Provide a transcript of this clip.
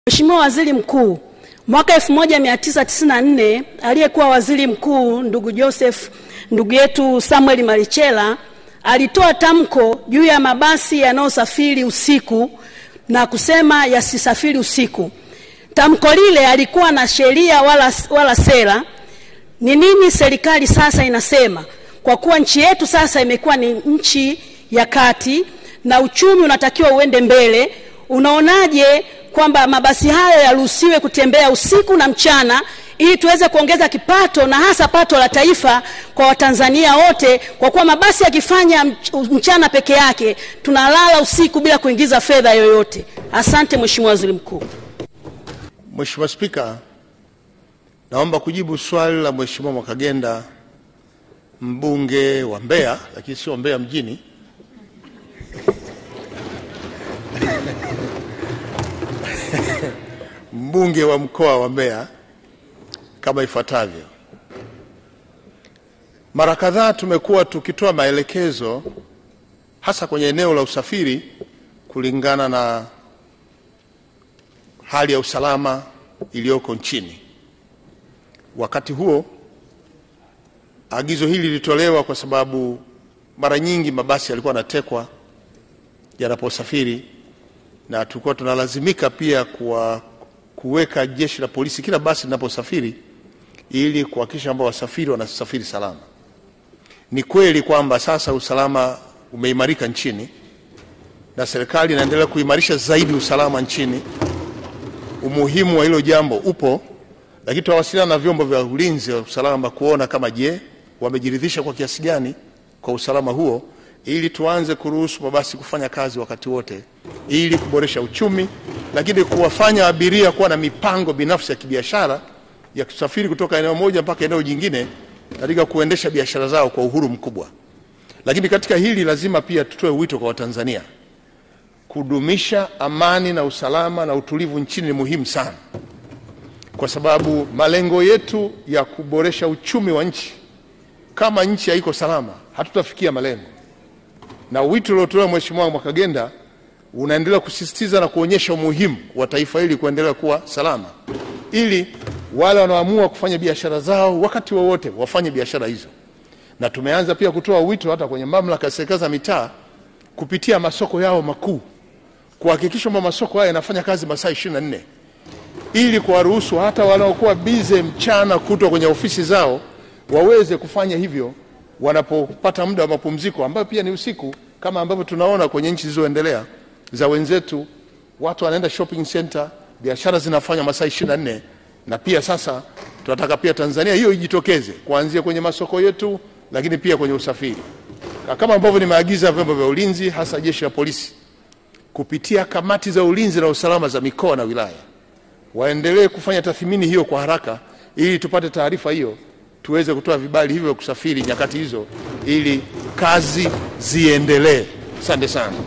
Mheshimiwa Waziri Mkuu, mwaka 1994 aliyekuwa waziri mkuu ndugu Joseph ndugu yetu Samuel Marichela alitoa tamko juu ya mabasi yanayosafiri usiku na kusema yasisafiri usiku. Tamko lile alikuwa na sheria wala, wala sera. Ni nini serikali sasa inasema? Kwa kuwa nchi yetu sasa imekuwa ni nchi ya kati na uchumi unatakiwa uende mbele, unaonaje kwamba mabasi hayo yaruhusiwe kutembea usiku na mchana ili tuweze kuongeza kipato na hasa pato la taifa kwa Watanzania wote, kwa kuwa mabasi yakifanya mchana peke yake tunalala usiku bila kuingiza fedha yoyote. Asante Mheshimiwa Waziri Mkuu. Mheshimiwa Spika, naomba kujibu swali la Mheshimiwa Mwakagenda mbunge wa Mbeya, lakini sio Mbeya mjini mbunge wa mkoa wa Mbeya kama ifuatavyo. Mara kadhaa tumekuwa tukitoa maelekezo hasa kwenye eneo la usafiri kulingana na hali ya usalama iliyoko nchini. Wakati huo agizo hili lilitolewa kwa sababu mara nyingi mabasi yalikuwa yanatekwa yanaposafiri, na tulikuwa tunalazimika pia kuwa kuweka jeshi la polisi kila basi linaposafiri ili kuhakikisha kwamba wasafiri wanasafiri salama. Ni kweli kwamba sasa usalama umeimarika nchini na serikali inaendelea kuimarisha zaidi usalama nchini. Umuhimu wa hilo jambo upo, lakini tunawasiliana na vyombo vya ulinzi wa usalama kuona kama je, wamejiridhisha kwa kiasi gani kwa usalama huo, ili tuanze kuruhusu mabasi kufanya kazi wakati wote, ili kuboresha uchumi, lakini kuwafanya abiria kuwa na mipango binafsi ya kibiashara ya kusafiri kutoka eneo moja mpaka eneo jingine katika kuendesha biashara zao kwa uhuru mkubwa. Lakini katika hili lazima pia tutoe wito kwa Watanzania kudumisha amani na usalama na utulivu nchini ni muhimu sana, kwa sababu malengo yetu ya kuboresha uchumi wa nchi, kama nchi haiko salama, hatutafikia malengo. Na wito uliotolewa Mheshimiwa Mwakagenda unaendelea kusisitiza na kuonyesha umuhimu wa taifa hili kuendelea kuwa salama, ili wale wanaoamua kufanya biashara zao wakati wowote wa wafanye biashara hizo. Na tumeanza pia kutoa wito hata kwenye mamlaka ya serikali za mitaa kupitia masoko yao makuu kuhakikisha kwamba masoko haya yanafanya kazi masaa 24 ili kuwaruhusu hata wanaokuwa bize mchana kutwa kwenye ofisi zao waweze kufanya hivyo wanapopata muda wa mapumziko ambayo pia ni usiku, kama ambavyo tunaona kwenye nchi zilizoendelea za wenzetu, watu wanaenda shopping center, biashara zinafanya masaa 24 na pia sasa tunataka pia Tanzania hiyo ijitokeze kuanzia kwenye masoko yetu, lakini pia kwenye usafiri, kama ambavyo nimeagiza vyombo vya ulinzi, hasa jeshi la polisi kupitia kamati za ulinzi na usalama za mikoa na wilaya waendelee kufanya tathmini hiyo kwa haraka, ili tupate taarifa hiyo tuweze kutoa vibali hivyo kusafiri nyakati hizo, ili kazi ziendelee. Asante sana.